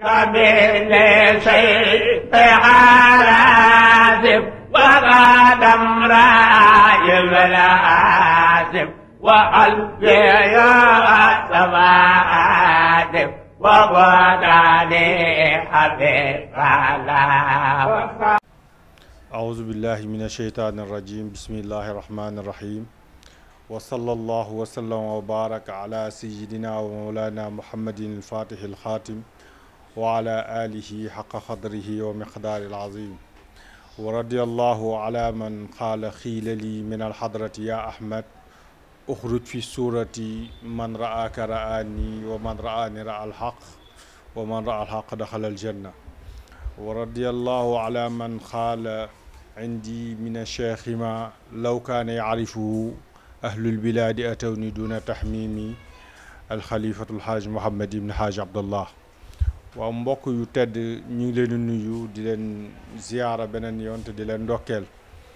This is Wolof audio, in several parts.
كبير شيء عازف وقدم راي العازف وقلبي يا سماعاتف وغداني حبيب الله أعوذ بالله من الشيطان الرجيم بسم الله الرحمن الرحيم وصلى الله وسلم وبارك على سيدنا ومولانا محمد الفاتح الخاتم وعلى آله حق قدره ومقدار العظيم ورضي الله على من قال خيل لي من الحضرة يا أحمد أخرج في السورة من رآك رآني ومن رآني رأى الحق ومن رأى الحق دخل الجنة ورضي الله على من قال عندي من الشيخ ما لو كان يعرفه أهل البلاد أتوني دون تحميمي الخليفة الحاج محمد بن حاج عبد الله waaw mbokk yu tedd ñu ngi leen di nuyu di leen ziyaara beneen yoon te di leen ndokkeel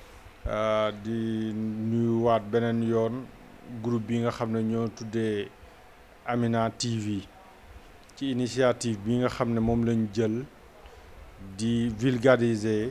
di nuyuwaat beneen yoon groupe bi nga xam ne ñoo tuddee Amina TV ci initiative bi nga xam ne moom lañ jël di vulgariser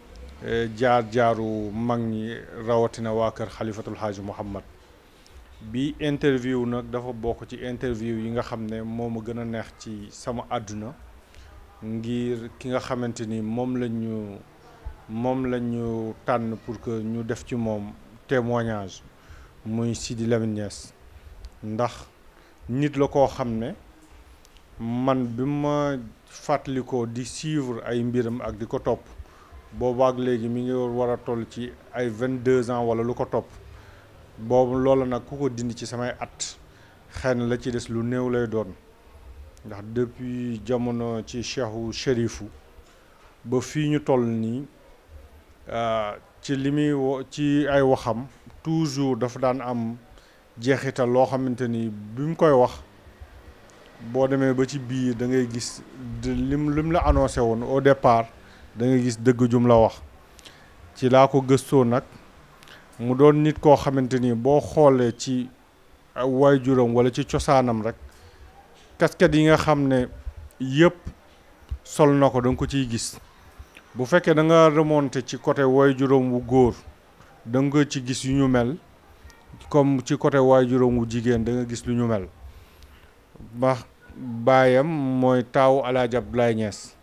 jaar-jaaru mag ñi rawatina waa kër xalifatul xaaji Muhammad bi interview nag dafa bokk ci interview yi nga xam ne moo ma gën a neex ci sama àdduna ngir ki nga xamante ni moom la ñu moom la ñu tànn pour que ñu def ci moom témoignage muy Sidi Lamine Niass ndax nit la koo xam ne man bi ma fàttalikoo di suivre ay mbiram ak di ko topp boobaak léegi mi ngi war a toll ci ay vingt deux ans wala lu ko topp boobu loolu nag ku ko dindi ci samay at xëy na la ci des lu néew lay doon ndax depuis jamono ci cheikhu shérifu ba fii ñu toll nii ci li muy wo ci ay waxam toujours dafa daan am jeexital loo xamante ni bi mu koy wax boo demee ba ci biir da ngay gis lim lim la annoncé woon au départ da ngay gis dëgg jum la wax ci laa ko gëstoo nag mu doon nit koo xamante ni boo xoolee ci waajuram walla ci cosaanam rek casquette yi nga xam ne yëpp sol na ko da nga ko ciy gis bu fekkee da nga remonté ci côté waajuram wu góor da nga ci gis yu ñu mel comme ci côté waajuram wu jigéen da nga gis lu ñu mel ba baayam mooy taawu Alaaji Abdoulaye Niass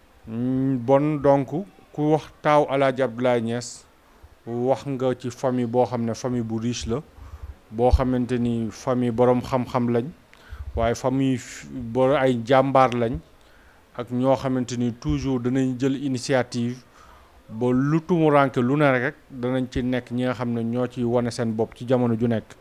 bon donc ku wax taaw Alaaji Abdoulaye Niass wax nga ci famille boo xam ne famille bu riche la boo xamante ni famille boroom xam-xam lañ waaye famille bo ay jàmbaar lañ ak ñoo xamante ni toujours danañ jël initiative ba lu tumuranke lu ne rek danañ ci nekk ñi nga xam ne ñoo ci wane seen bopp ci jamono ju nekk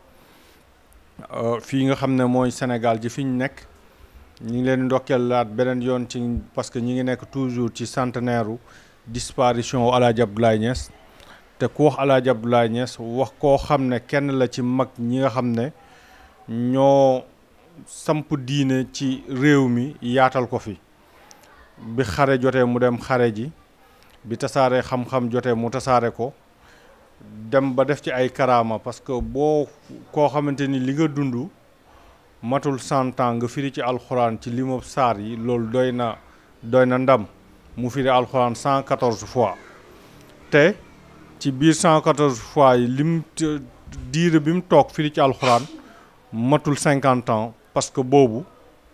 fii nga xam ne mooy Sénégal ji fi ñu nekk ñu ngi leen ndokkeel laat beneen yoon ci parce que ñi ngi nekk toujours ci centenaire u disparition Alaaji Abdoulaye Niass te ku wax Alaaji Abdoulaye Niass wax koo xam ne kenn la ci mag ñi nga xam ne ñoo samp diine ci réew mi yaatal ko fi bi xare jotee mu dem xare ji bi tasaare xam-xam jotee mu tasaare ko dem ba def ci ay karaama parce que boo koo xamante ni li nga dund matul cent ans nga firi ci alxuraan ci limu saar yi loolu doy na doy na ndam mu firi alxuraan cent quatorze fois te ci biir cent quatorze fois yi lim diire bi mu toog firi ci alxuraan matul cinquante ans parce que boobu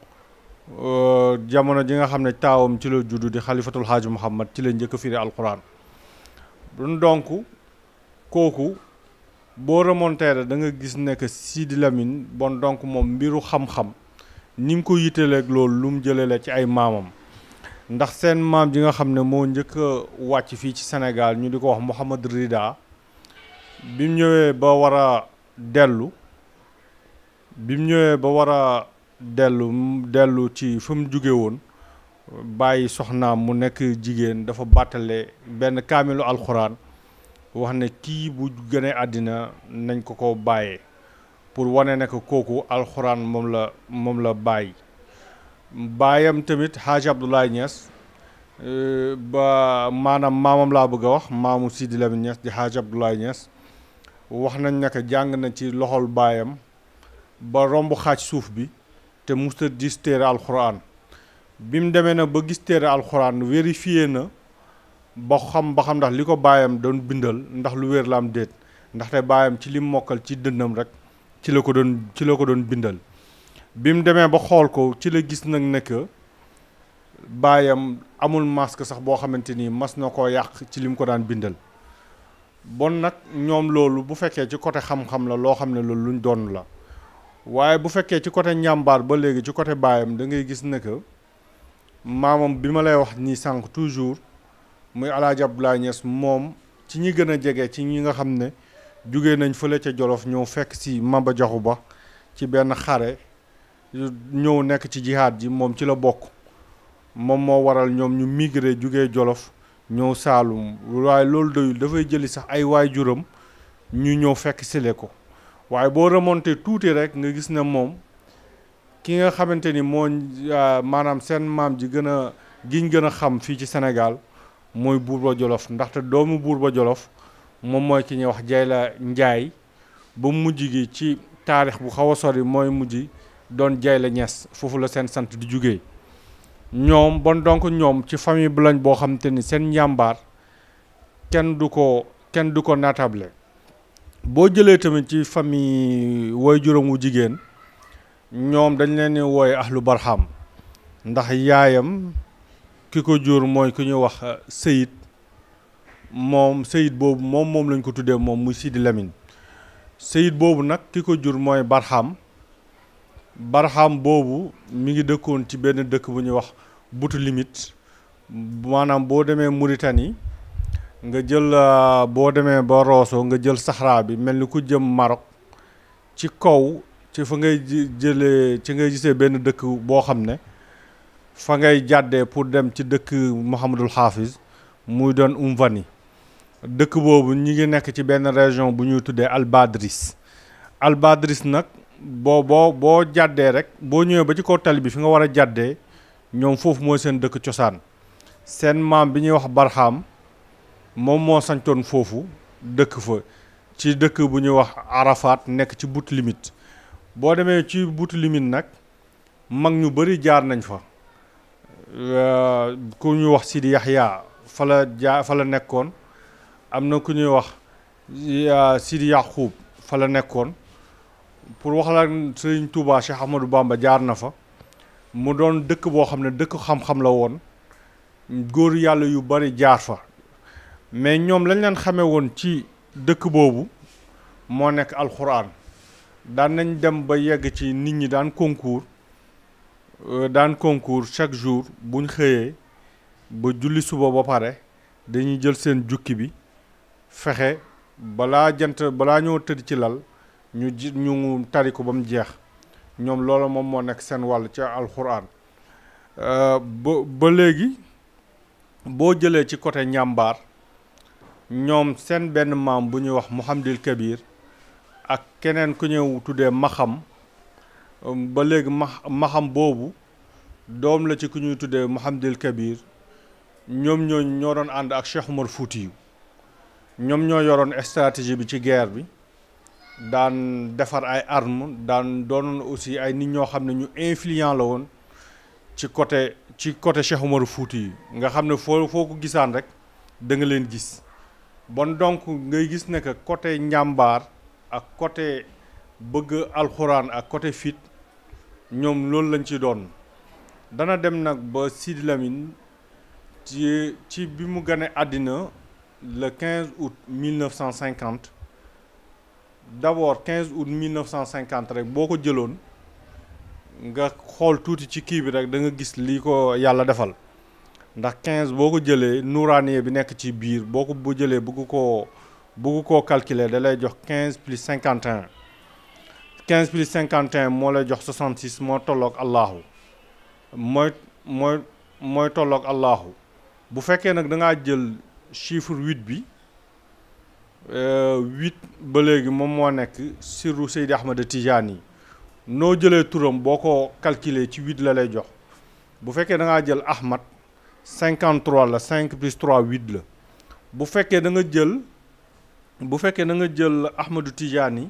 jamono ji nga xam ne taawam ci la juddu di xalifatul xaaji muhammad ci la njëkk a firi alxuraan donc kooku boo remonté da nga gis ne que Sidi Lamine bon donc moom mbiru xam-xam ni mu ko yitaleeg loolu lu mu jëlee la ci ay maamam ndax seen maam ji nga xam ne moo njëkk a wàcc fii ci Sénégal ñu di ko wax Mouhamad Rida bi mu ñëwee ba war a dellu bi mu ñëwee ba war a dellu dellu ci fa mu jóge woon bàyyi soxnaam mu nekk jigéen dafa bàttale benn kaamilu alxuraan wax ne kii bu gënee àddina nañ ko ko bàyyee pour wane ne ko kooku alxuraan moom la moom la bàyyi baayam tamit Hadj Abdoulaye Niass ba maanaam maamam laa bëgg a wax maamu Sidi Lamine Niass di Hadj Abdoulaye Niass wax nañ ne que jàng na ci loxol baayam ba romb xaaj suuf bi te musta gis téere alxuraan bi mu demee na ba gis téere alxuraan vérifié na ba xam ba xam ndax li ko baayam doon bindal ndax lu wér la am déet ndaxte baayam ci lim mokkal ci dënnam rek ci la ko doon ci la ko doon bindal bi mu demee ba xool ko ci la gis nag ne que baayam amul masque sax boo xamante ni mas na koo yàq ci lim ko daan bindal bon nag ñoom loolu bu fekkee ci côté xam-xam la loo xam ne loolu luñ doon la waaye bu fekkee ci côté njàmbaar ba léegi ci côté baayam da ngay gis ne que maamam bi ma lay wax nii sànq toujours muy El Hadj Abdoulaye Niass moom ci ñi gën a jege ci ñi nga xam ne jugee nañ fële ca Jolof ñëw fekk si Maba Jaxu Ba ci benn xare ñëw nekk ci jihaad ji moom ci la bokk moom moo waral ñoom ñu migré jugee Jolof ñëw Saalum waaye loolu doyul dafay jëli sax ay waajuram ñu ñëw fekk sile ko waaye boo remonté tuuti rek nga gis ne moom ki nga xamante ni moo maanaam seen maam ji gën a giñ gën a xam fii ci Sénégal mooy Buurba Jolof ndaxte doomu Buurba Jolof moom mooy ki ñuy wax Jayla Njaay ba mujj gi ci taarix bu xaw a sori mooy mujj doon Jayla Ñas foofu la seen sant di jugee ñoom bon donc ñoom ci famille bu lañ boo xamante ni seen njàmbaar kenn du ko kenn du ko natable boo jëlee tamit ci famille woy juróom wu jigéen ñoom dañ leen di wooye ahlu barham ndax yaayam ki ko jur mooy ku ñuy wax sëyit moom sëyit boobu moom moom lañ ko tuddee moom muy Sidi Lamine sëyit boobu nag ki ko jur mooy barham barham boobu mi ngi dëkkoon ci benn dëkk bu ñuy wax butu limite maanaam boo demee Mauritanie nga jël boo demee ba Rosso nga jël Sahara bi mel ni ku jëm Maroc ci kaw ci fa ngay jëlee ci ngay gisee benn dëkk boo xam ne fa ngay jàddee pour dem ci dëkk Mouhamadul Hafiz muy doon Umvani dëkk boobu ñi ngi nekk ci benn région bu ñuy tuddee Albadris Albadris nag boo boo boo jàddee rek boo ñëwee ba ci kaw tali bi fi nga war a jàddee ñoom foofu mooy seen dëkk cosaan seen maam bi ñuy wax Barham moom moo sañtoon foofu dëkk fa ci dëkk bu ñuy wax Arafat nekk ci but limite boo demee ci but limite nag mag ñu bëri jaar nañ fa ku ñuy wax Sidi Yaxya fa la jaa fa la nekkoon am na ku ñuy wax Sidi Yaxuub fa la nekkoon pour wax la Sëriñ Touba Cheikh Ahmadou Bamba jaar na fa mu doon dëkk boo xam ne dëkk xam-xam la woon góor yàlla yu bari jaar fa mais ñoom lañ leen xamee woon ci dëkk boobu moo nekk alxuraan daan nañ dem ba yegg ci nit ñi daan concours daan concours chaque jour buñ xëyee ba julli suba ba pare dañuy jël seen jukki bi fexe balaa jant balaa ñoo tëdd ci lal ñu ji ñu tari ko ba mu jeex ñoom loolu moom moo nekk seen wàll ci alxuraan ba ba léegi boo jëlee ci côté njàmbaar ñoom seen benn maam bu ñuy wax Mouhamadil Kabir ak keneen ku ñëw tuddee Maxam ba léegi ma Maxam boobu doom la ci ku ñuy tuddee Mouhamadil Kabir ñoom ñoo ñoo doon ànd ak Cheikh Umar Foutiyu ñoom ñoo yoroon stratégie bi ci guerre bi daan defar ay armes daan doonoon aussi ay nit ñoo xam ne ñu influent la woon ci côté ci côté Cheikh Umar Foutiyu nga xam ne foo foo ko gisaan rek da nga leen gis bon donc ngay gis ne que côté njàmbaar ak côté bëgg alxuraan ak côté fit ñoom loolu lañ ci doon dana dem nag ba Sidi Lamine ci ci bi mu gane àddina le 15 août 1950 d'abord 15 août 1950 rek boo ko jëloon nga xool tuuti ci kii bi rek da nga gis lii ko yàlla defal ndax 15 boo ko jëlee nuuraaniye bi nekk ci biir boo ko bu jëlee bëgg koo bëgg koo calculer da lay jox 15 plus 51 15 plus 51 moo lay jox 66 moo tolloog Allahu mooy mooy mooy tolloog Allahu bu fekkee nag da ngaa jël chiffre 8 bi 8 ba léegi moom moo nekk sirru Seydi Ahmad Tijaani yi noo jëlee turam boo ko calculer ci 8 la lay jox bu fekkee da ngaa jël Ahmad 53 la 5 plus 3 8 la bu fekkee da nga jël bu fekkee da nga jël Ahmadou Tidiane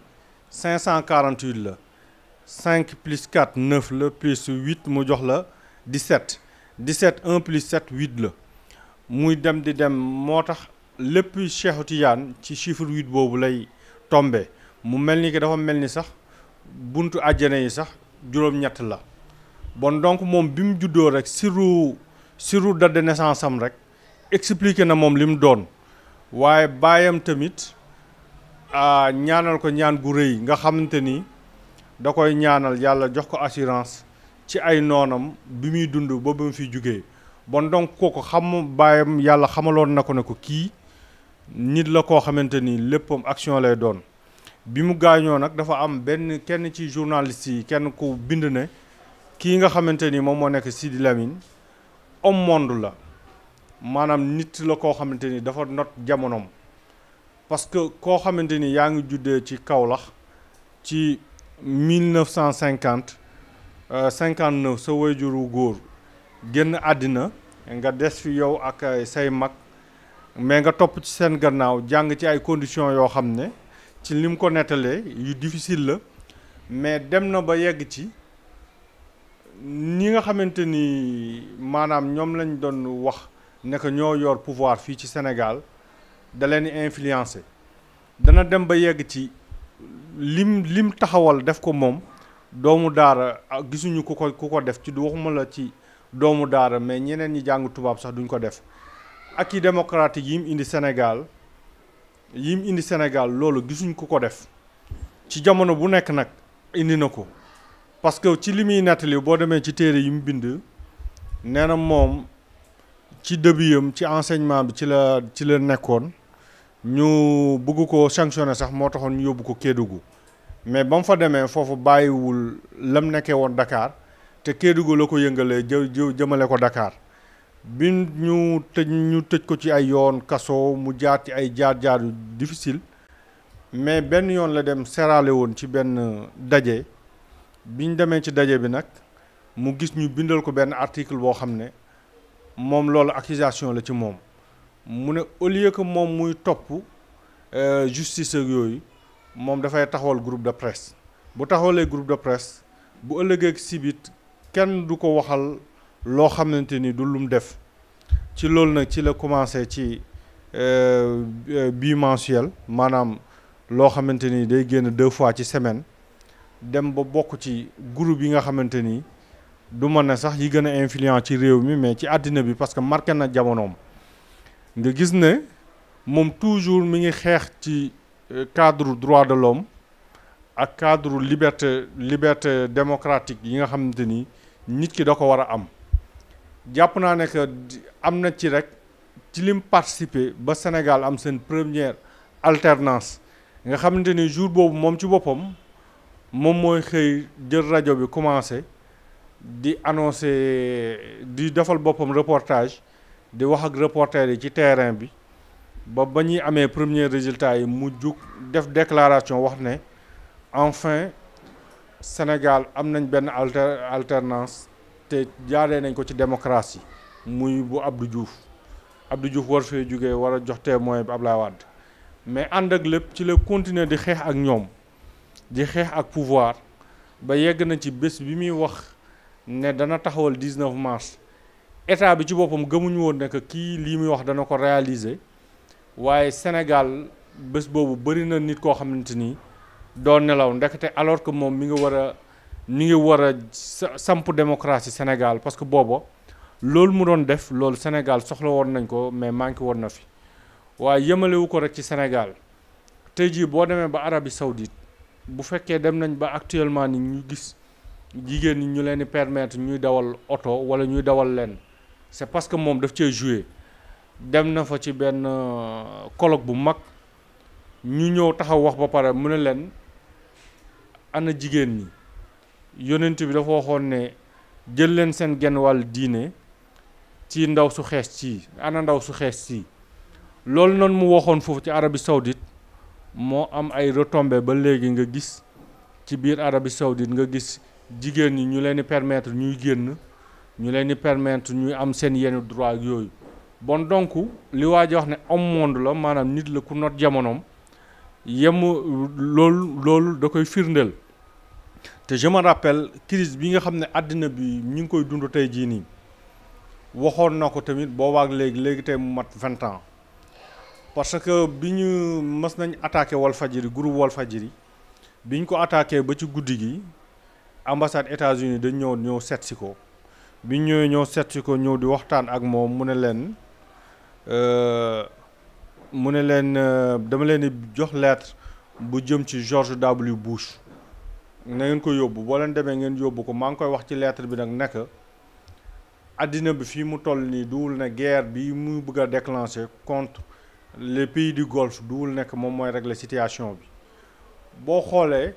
548 la 5 plus 4 9 la plus 8 mu jox la 17 17 1 plus 7 8 la muy dem di dem moo tax lépp Cheikhu Tidiane ci chiffre 8 boobu lay tombe mu mel ni que dafa mel ni sax buntu àjjana yi sax juróom-ñett la bon donc moom bi mu juddoo rek siru siru date de naissance am rek expliqué na moom li mu doon waaye baayam tamit ñaanal ko ñaan gu rëy nga xamante ni da koy ñaanal yàlla jox ko assurance ci ay noonam bi muy dund ba ba mu fi jugee bon donc kooku xam baayam yàlla xamaloon na ko ne ko kii nit la koo xamante ni léppam action lay doon bi mu gaañoo nag dafa am benn kenn ci journaliste yi kenn ku bind ne kii nga xamante ni moom moo nekk Sidi Lamine homme monde la maanaam nit la koo xamante ni dafa not jamonoom parce que koo xamante ni yaa ngi juddee ci Kaolack ci 1950 59 sa wayjuru góor génn àddina nga des fi yow ak say mag mais nga topp ci seen gannaaw jàng ci ay conditions yoo xam ne ci lim ko nettalee yu difficile la mais dem na ba yegg ci ñi nga xamante ni maanaam ñoom lañ doon wax ne que ñoo yor pouvoir fii ci Sénégal da leen di influencer dana dem ba yegg ci lim lim taxawal def ko moom doomu daara gisuñu ku ko ku ko def ci du waxuma la ci doomu daara mais ñeneen ñi jàng tubaab sax duñ ko def ak i démocratique yi mu indi Sénégal yi mu indi Sénégal loolu gisuñ ku ko def ci jamono bu nekk nag indi na ko parce que ci li muy nettali boo demee ci téere yi mu bind nee na moom ci début am ci enseignement bi ci la ci la nekkoon ñu bëgg ko sanctionner sax moo taxoon ñu yóbbu ko Kédougou mais ba mu fa demee foofu bàyyiwul lam nekkee woon Dakar te Kédougou la ko yëngalee jë jë jëmale ko Dakar bi ñu tëj ñu tëj ko ci ay yoon kaso mu jaar ci ay jaar-jaar yu difficile mais benn yoon la dem serale woon ci benn daje biñ demee ci daje bi nag mu gis ñu bindal ko benn article boo xam ne moom loolu accusation la ci moom mu ne au lieu que moom muy topp justice ak yooyu moom dafay taxawal groupe de presse bu taxawalee groupe de presse bu ëllëgee sibit kenn du ko waxal loo xamante ni du lum def ci loolu nag ci la commencé ci bimensuel maanaam loo xamante ni day génn deux fois ci semaine dem ba bokk ci groupe yi nga xamante ni du ma ne sax yi gën a influent ci réew mi mais ci àddina bi parce que marqué na jamonoom nga gis ne moom toujours mi ngi xeex ci cadre droit de l'homme ak cadre liberté liberté démocratique yi nga xamante ni nit ki da ko war a am jàpp naa ne que am na ci rek ci lim participer ba Sénégal am seen première alternance nga xamante ni jour boobu moom ci boppam moom mooy xëy jël rajo bi commencé di annoncer di defal boppam reportage di wax ak reporter yi ci terrain bi ba ba ñuy amee premier résultat yi mu jug def déclaration wax ne enfin Sénégal am nañ benn alter alternance te jaaree nañ ko ci démocratie muy bu Abdou Diouf Abdou Diouf war fee jógee war a jox témoin bi Ablaye Wade mais ànd ak lépp ci la continuer di xeex ak ñoom di xeex ak pouvoir ba yegg na ci bés bi muy wax ne dana taxawal 19 mars état bi ci boppam gëmuñu woon ne que kii lii muy wax dana ko réaliser waaye Sénégal bés boobu bëri na nit koo xamante ni doo nelaw ndekete alors que moom mi ngi war a mi ngi war a samp démocratie Sénégal parce que booba loolu mu doon def loolu Sénégal soxla woon nañ ko mais manqué woon na fi waaye yemalewu ko rek ci Sénégal tey jii boo demee ba Arabie Saoudite bu fekkee dem nañ ba actuellement ni ñu gis jigéen ñi ñu leen di permettre ñuy dawal oto wala ñuy dawal leen c'est parce que moom daf cee joué dem na fa ci benn colloque bu mag ñu ñëw taxaw wax ba pare mu ne leen ana jigéen ñi yonent bi dafa waxoon ne jël leen seen genn wàll diine ci ndaw su xees ci ana ndaw su xees ci loolu noonu mu waxoon foofu ci Arabie Saoudite moo am ay retombées ba léegi nga gis ci biir Arabie Saoudite nga gis jigéen ñi ñu leen di permettre ñuy génn ñu leen di permettre ñuy am seen yenn droit yooyu bon donc li waa ji wax ne homme monde la maanaam nit la ku not jamonoom yem loolu loolu da koy firndeel te je me rappelle crise bi nga xam ne àddina bi ñu ngi koy dund tey jii nii waxoon na ko tamit boobaak léegi léegi tey mu mat vingt ans parce que bi ñu mës nañ attaqué Walfadjri groupe Walfadjri bi ñu ko attaqué ba ci guddi gi ambassade États-Unis dañ ñëw ñëw seet si ko bi ñu ñëwee ñëw seet si ko ñëw di waxtaan ak moom mu ne leen mu ne leen dama leen di jox lettre bu jëm ci George W Bush na ngeen ko yóbbu boo leen demee ngeen yóbbu ko maa ngi koy wax ci lettre bi nag nekk àddina bi fii mu toll nii duwul ne guerre bi muy bëgg a déclencher contre les pays du Golfe duwul nekk moom mooy régler situation bi boo xoolee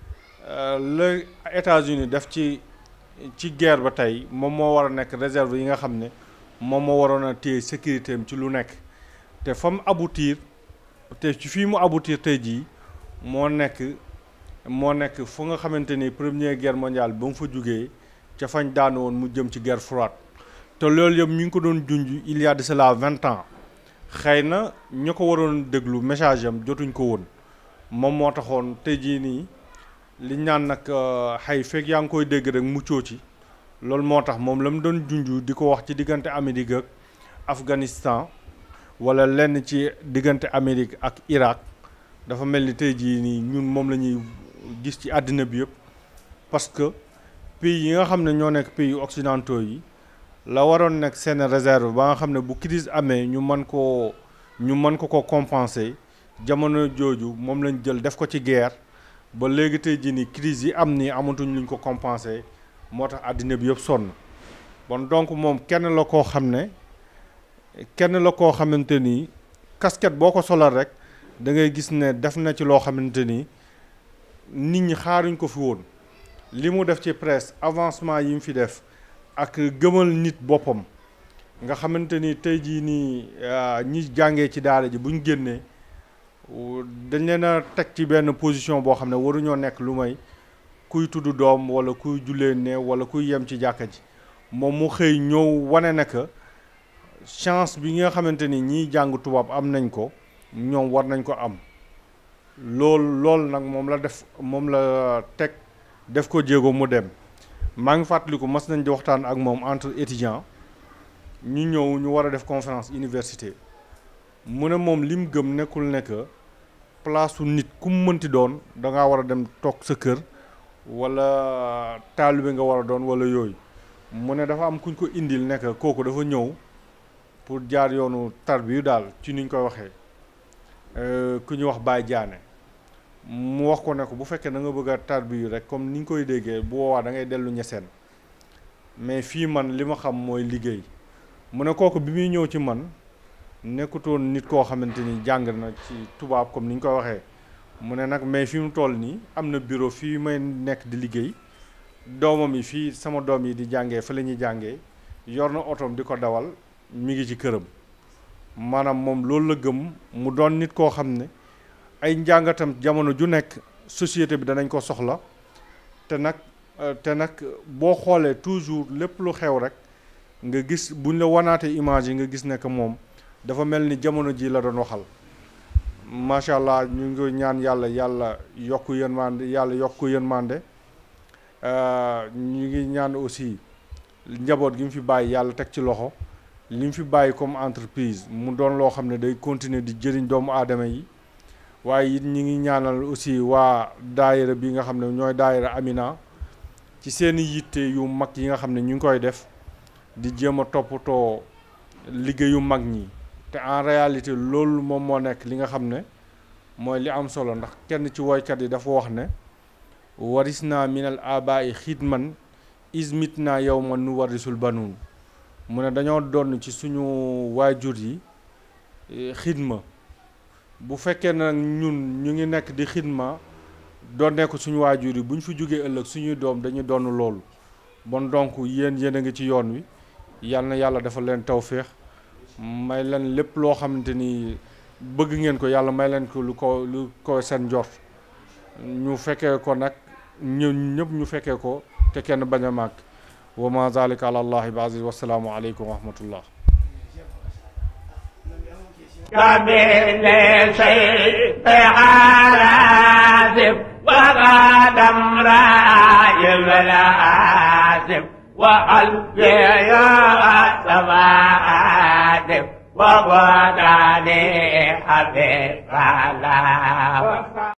la États-Unis def ci ci guerre ba tey moom moo war a nekk réserve yi nga xam ne moom moo waroon a téye sécurité am ci lu nekk te fa mu aboutir te ci fii mu aboutir tey jii moo nekk moo nekk fu nga xamante ni première guerre mondiale ba mu fa jugee ca fañ daanu woon mu jëm ci guerre froide te loolu yëpp ñu ngi ko doon junj il y a de cela vingt ans xëy na ñu ko waroon déglu message am jotuñ ko woon moom moo taxoon tey jii nii li ñaan nag xëy fekk yaa ngi koy dégg rek muccoo ci loolu moo tax moom la mu doon junj di ko wax ci diggante Amérique ak Afghanistan wala lenn ci diggante Amérique ak Irak dafa mel ni tey jii nii ñun moom la ñuy gis ci àddina bi yëpp parce que pays yi nga xam ne ñoo nekk pays occidentaux yi la waroon nekk seen réserve ba nga xam ne bu crise amee ñu mën koo ñu mën ko ko compenser jamono jooju moom lañ jël def ko ci guerre ba léegi tey jii nii crise yi am nii amatuñ luñ ko compenser moo tax àddina bi yëpp sonn bon donc moom kenn la koo xam ne kenn la koo xamante ni casquette boo ko solal rek da ngay gis ne def na ci loo xamante ni nit ñi xaaruñ ko fi woon li mu def ci presse avancement yi mu fi def ak gëmal nit boppam nga xamante ni tey jii nii ñi jàngee ci daara ji buñ génnee dañ leen a teg ci benn position boo xam ne waruñoo nekk lu may kuy tudd doom wala kuy jullee ne wala kuy yem ci jàkka ji moom mu xëy ñëw wane na que chance bi nga xamante ni ñiy jàng tubaab am nañ ko ñoom war nañ ko am loolu loolu nag moom la def moom la teg def ko jéego mu dem maa ngi fàttaliku mas nañ di waxtaan ak moom entre étudiants ñu ñëw ñu war a def conférence université mu ne moom li mu gëm nekkul ne que place su nit ku mu mënti doon da ngaa war a dem toog sa kër wala taalibe nga war a doon wala yooyu mu ne dafa am kuñ ko indil nekk kooku dafa ñëw pour jaar yoonu tarbiyu daal ci niñ koy waxee ku ñu wax Baye Diané mu wax ko ne ko bu fekkee da nga bëgg a tarbiyu rek comme ni ñu koy déggee bu boobaa da ngay dellu ñeseen mais fii man li ma xam mooy liggéey mu ne kooku bi muy ñëw ci man nekkutoon nit koo xamante ni jàng na ci tubaab comme ni ñu koy waxee mu ne nag mais fi mu toll nii am na bureau fii may nekk di liggéey doomam yi fii sama doom yi di jàngee fa la ñuy jàngee yor na otoom di ko dawal mi ngi ci këram maanaam moom loolu la gëm mu doon nit koo xam ne ay njàngatam jamono ju nekk société bi danañ ko soxla te nag te nag boo xoolee toujours lépp lu xew rek nga gis buñ la wanaatee image yi nga gis ne que moom dafa mel ni jamono ji la doon waxal macha allah ñu ngi ñaan yàlla yàlla yokk yërmande yàlla yokk yërmande ñu ngi ñaan aussi njaboot gi mu fi bàyyi yàlla teg ci loxo li mu fi bàyyi comme entreprise mu doon loo xam ne day continuer di jëriñ doomu aadama yi waaye it ñi ngi ñaanal aussi waa daayira bi nga xam ne ñooy daayira Amina ci seeni yitte yu mag yi nga xam ne ñu ngi koy def di jéem a toppatoo liggéeyu mag ñi te en réalité loolu moom moo nekk li nga xam ne mooy li am solo ndax kenn ci woykat yi dafa wax ne waris naa minal abaay xidman ismit naa yow man nu warisul banuun mu ne dañoo donn ci suñu waajur yi xidma bu fekkee nag ñun ñu ngi nekk di xidma doonee ko suñu waajur yi bu ñu fi jógee ëllëg suñuy doom dañuy donn loolu bon donc yéen yéen a ngi ci yoon wi yal na yàlla dafa leen tawféex may leen lépp loo xamante ni bëgg ngeen ko yàlla may leen ko lu ko lu ko seen njort ñu fekkee ko nag ñu ñëpp ñu fekkee ko te kenn bañ a màgg wa ma zalika ala allahi bi aziz wasalaamu aleykum wa rahmatullah كبير شيء عازف وغادم راي العازف وقلبي يا سواد وغداني حبيب الله